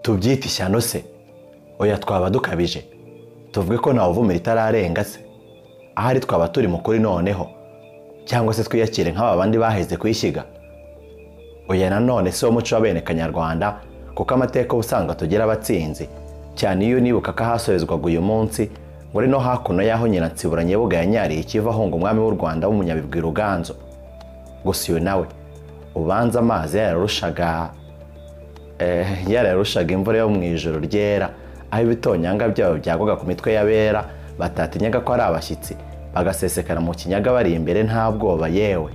tubyite ishyano se oya twaba dukabije tuvuge ko ntawuvumira itararenga se ahari twaba turi mu kuri noneho cyangwa se twiyakire nk'aba bandi baheze kuyishyiga oya nanone si wo muco w'abene kanyarwanda kuko amateka uba usanga tugira abatsinzi cyane iyo unibuka ko ahasorezwaga uyu munsi ngo no hakuno y'aho nyiransibura nyebuga yanyariye ikiva ahunga umwami w'u rwanda w'umunyabigwi ruganzo gusa uyu nawe ubanza amazi yararushaga yararushaga imvura yo mu ijoro ryera aho ibitonyanga byabo byagwaga ku mitwe y'abera batatinyaga ko ari abashyitsi bagasesekara mu kinyaga bari imbere nta bwoba yewe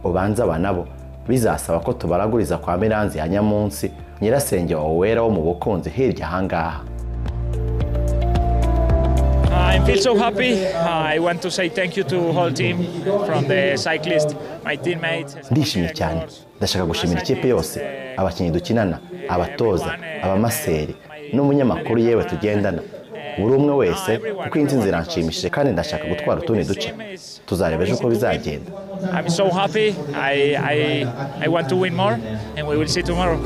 ubanza aba nabo bizasaba ko tubaraguriza kwa miranzi ya nyamunsi nyirasenge wawe wera wo mu bukunzi hirya ahangaha I feel so happy. I want to say thank you to whole team from the cyclist, my teammates. ndishimye cyane ndashaka gushimira ikipe yose abakinnyi dukinana abatoza abamaseri n'umunyamakuru yewe tugendana buri umwe wese kuko iyi nsinzi iranshimishije kandi ndashaka gutwara utundi duce tuzareba ejo uko bizagenda I'm so happy. I, I, I want to win more and we will see tomorrow.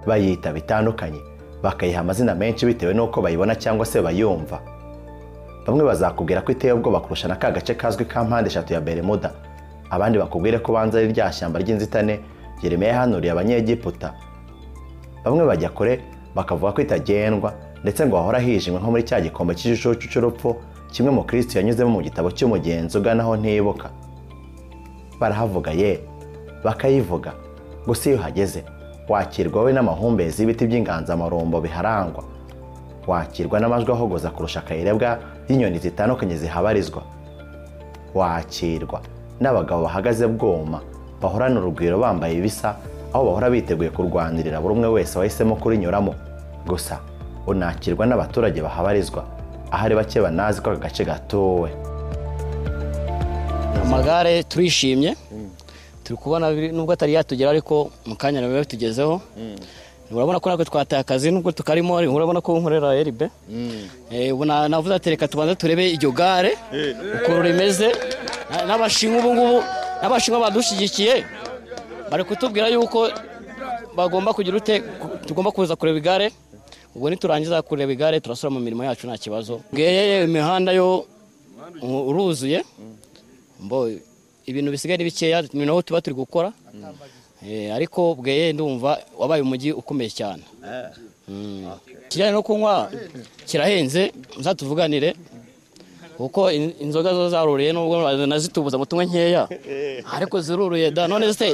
bayita bitandukanye bakayiha amazina menshi bitewe n'uko bayibona cyangwa se bayumva bamwe bazakubwira ko iteye ubwoba kurusha na ka gace kazwi ka mpande eshatu ya beremuda abandi bakubwire ko banza ari rya shyamba ry'inzitane Yeremiya yahanuriye abanyegiputa bamwe bajya kure bakavuga ko itagendwa ndetse ngo hahora hijimwe nko muri cya gikombe cy'igicucu cy'urupfu kimwe mu kirisiti yanyuzemo mu gitabo cy'umugenzi uganaho ntibuka barahavuga ye bakayivuga gusa iyo uhageze wakirwa we n'amahumbezi y'ibiti by'inganzamarumbo biharangwa wakirwa n'amajwi ahogoza kurusha akayirebwa y'inyoni zitandukanye zihabarizwa wakirwa n'abagabo bahagaze bwoma bahorana urugwiro bambaye ibisa aho bahora biteguye kurwanirira buri umwe wese wahisemo kurinyuramo gusa unakirwa n'abaturage bahabarizwa ahari bake banazi ko aka gace gatuwe amagare turishimye turi kubona biri- nubwo atari yatugera ariko mu kanya biba bitugezeho urabona ko natwe twataye akazi nubwo tukarimo urabona ko nkorera eribe Eh, ubu na- navuze ati reka tubanze turebe iryo gare ukuntu rimeze Na- n'abashinwa ubu ngubu n'abashinwa badushyigikiye bari kutubwira yuko bagomba kugira ute tugomba kuza kureba igare ubwo niturangiza kureba igare turasubira mu mirimo yacu nta kibazo ngeye imihanda yo u- uruzuye mbo ibintu bisigaye ni bikeya ni naho tuba turi gukora Eh, ariko bweye ndumva wabaye umujyi ukomeye cyane Mm. ikijyanye no kunywa kirahenze muzatuvuganire kuko in- inzoga zo zaruruye nubwo nazitubuza mu tunywa nkeya ariko ziruruye da none se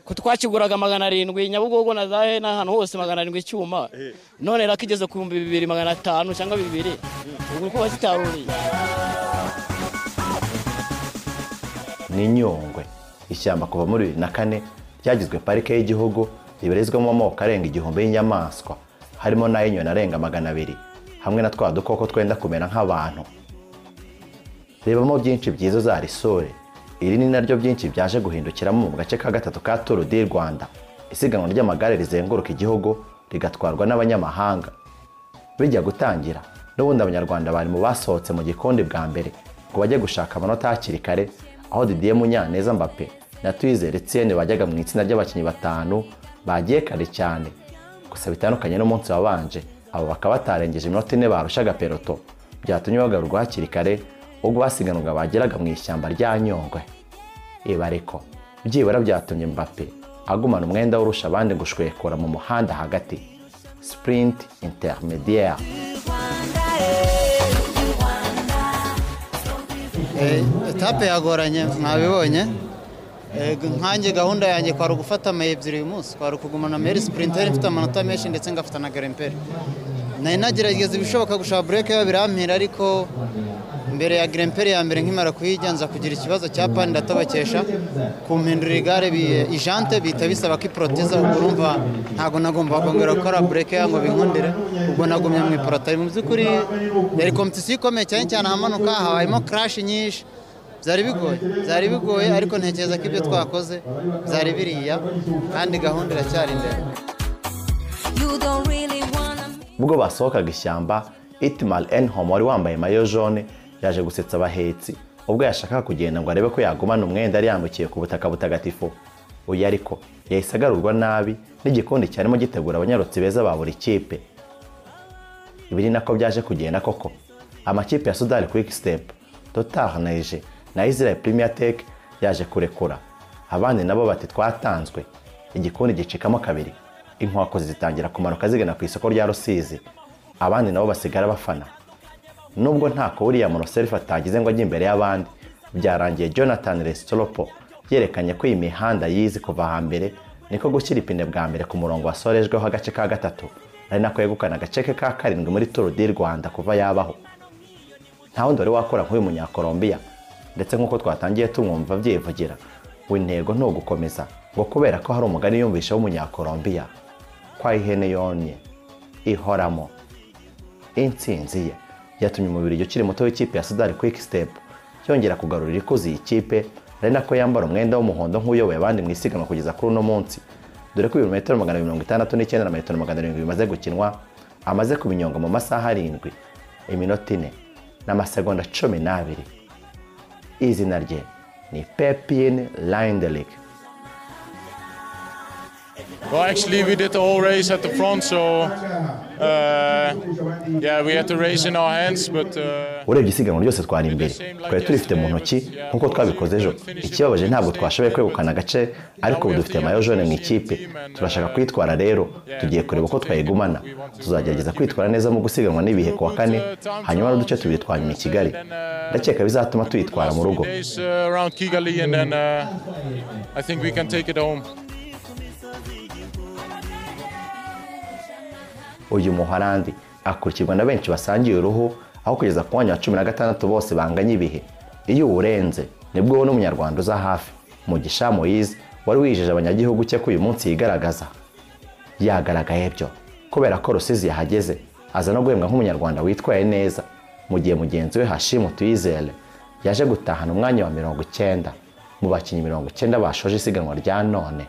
ko twakiguraga magana arindwi nyabugogo na zahe n'ahantu hose magana arindwi icyuma none rakigeze ku bihumbi bibiri magana atanu cyangwa bibiri ubu ko bazitaruriye ni nyungwe ishyamba kuva muri bibiri na kane ryagizwe parike y'igihugu ribarizwamo amoko arenga igihumbi y'inyamaswa harimo n'ay'inyoni arenga magana abiri hamwe na twa dukoko twenda kumera nk'abantu rebamo byinshi byiza uzarisure iri ni naryo byinshi byaje guhindukiramo mu gace ka gatatu ka turu di rwanda isiganwa ry'amagare rizenguruka igihugu rigatwarwa n'abanyamahanga bijya gutangira n'ubundi abanyarwanda bari mu basohotse mu gikundi bwa mbere ngo bajye gushaka amanota hakiri kare aho didier munyaneza mbappe na tuyizere etienne bajyaga mu itsinda ry'abakinnyi batanu bagiye kare cyane gusa bitandukanye n'umunsi wabanje abo bakaba batarengeje iminota ine barushaga peloto byatumye bagarurwa hakiri kare ubwo basiganwaga bageraga mu ishyamba rya nyungwe ibareko byibura byatumye mbappe agumana umwenda w'urusha abandi gushwekura mu muhanda hagati sprint intermediaire etape yagoranye mwabibonye Eh, nkanjye gahunda yanjye kwari ugufata ama ebyiri uyu munsi kwari ukugumana meri sprinteri mfite amanota menshi ndetse ngafata na garemperi nari nagerageza ibishoboka gushaka bureke birampira ariko mbere ya garemperi ya mbere nkimara kuyijya nza kugira ikibazo cya pani ndatabakesha kumpindurira igare bi- ijante bihita bisaba ko iprotiza ubwo urumva ntabwo nagomba kongera gukora bureke ngo binkundire ubwo nagumye mu iporotari mu by'ukuri yari kompetisiyo ikomeye cyane cyane ahamanuka habayemo karashi nyinshi byari bigoye byari bigoye ariko ntekereza ko ibyo twakoze byari biriya kandi gahunda iracyari imbere You don't really wanna ubwo basohokaga ishyamba itimal enhom wari wambaye mayo jaune yaje gusetsa abahetsi ubwo yashakaga kugenda ngo arebe ko yagumana umwenda yari yambukiye ku butaka butagatifu oya ariko yahise agarurwa nabi n'igikombe cyarimo gitegura abanyarutsi beza ba buri kipe ibi ni nako byaje kugenda koko amakipe ya sudani quick step total neje na israel premier tech yaje kurekura abandi nabo bati twatanzwe igikundi gicikamo kabiri inkwakozi zitangira kumanuka zigana ku isoko rya rusizi abandi nabo basigara bafana nubwo ntako uriya monoserifu atagize ngo ajye imbere y'abandi byarangiye jonathan resitoropo yerekanye ko iyi mihanda yizi kuva hambere niko gushyira ipine bwa mbere ku murongo wasorejweho agace ka gatatu ari nako yegukana agace ke ka karindwi muri turu di rwanda kuva yabaho nta wundi wari wakora nk'uyu munyakolombiya ndetse nk'uko twatangiye tumwumva abyivugira ngo intego ni ugukomeza ngo kubera ko hari umugani yumvisha w'umunyakolombiya kwa ihene yonye ihoramo intsinzi ye yatumye umubiri ukiri muto w'ikipe ya sudani kwiki sitepu yongera kugarurira ikuzi iyi kipe ari nako yambara umwenda w'umuhondo nk'uyoboye abandi mu isiganwa kugeza kuri uno munsi dore ko ibirometero magana abiri mirongo itandatu n'icyenda na metero magana arindwi bimaze gukinwa amaze kubinyonga mu masaha arindwi iminota ine n'amasegonda cumi n'abiri izina rye ni pepin lindelik Well, actually, we did the whole race at the front, so uh, yeah, we had the race in our hands, but. Uh, urebye isiganwa ryose twari imbere twari turifite mu ntoki nk'uko twabikoze ejo ikibabaje ntabwo twashoboye kwegukana agace ariko ubu dufite mayo jone mu ikipe turashaka kwitwara rero tugiye kureba uko twayigumana tuzagerageza kwitwara neza mu gusiganwa n'ibihe ku wa kane hanyuma n'uduce tubiri twa nyuma i kigali ndakeka bizatuma tuyitwara mu rugo Days uh, around Kigali, and then uh, I think we can take it home. uyu muharandi akurikirwa na benshi basangiye uruhu aho kugeza ku mwanya wa cumi na gatandatu bose banganya ibihe iyo uwurenze nibwo ubona umunyarwanda uza hafi mugisha moyize wari wijeje abanyagihugu cye ko uyu munsi yigaragaza yagaragaye byo kubera ko rusizi yahageze aza no guhembwa nk'umunyarwanda witwaye neza mu gihe mugenzi we hashimu tuyizere yaje gutahana umwanya wa mirongo icyenda mu bakinnyi mirongo icyenda bashoje isiganwa rya none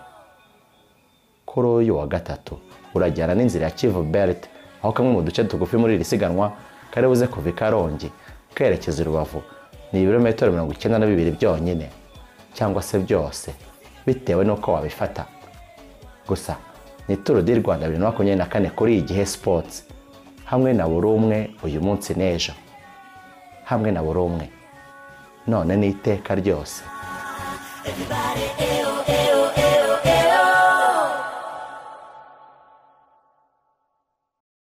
kuri uyu wa gatatu urajyana n'inzira ya kivu berite aho kamwe mu duce tugufi muri iri siganwa kari buze kuva i karongi kerekeza i rubavu ni ibirometero mirongo icyenda na bibiri byonyine cyangwa se byose bitewe n'uko wabifata gusa ni turu di rwanda bibiri na makumyabiri na kane kuri igihe sipotsi hamwe na buri umwe uyu munsi n'ejo hamwe na buri umwe none n'iteka ryose Everybody, eh,